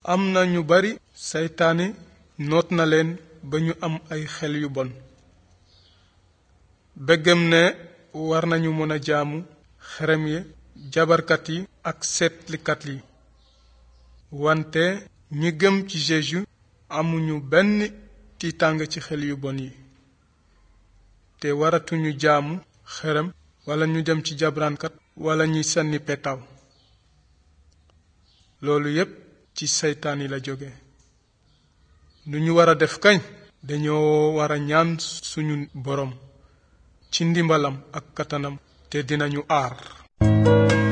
am na ñu bari seytaane noot na leen ba ñu am ay xel yu bon bëggam ne war nañu mën a jaamu xerem yi jabarkat yi ak seetlikat yi wante ñi gëm ci Jésus amuñu benn tiitàng ci xel yu bon yi te waratuñu jaamu xerem wala ñu dem ci jabraankat wala ñuy sànni petaaw loolu yépp ci seytaan yi la jóge lu ñu war a def kañ dañoo war a ñaan suñu boroom ci ndimbalam ak kattanam te dinañu aar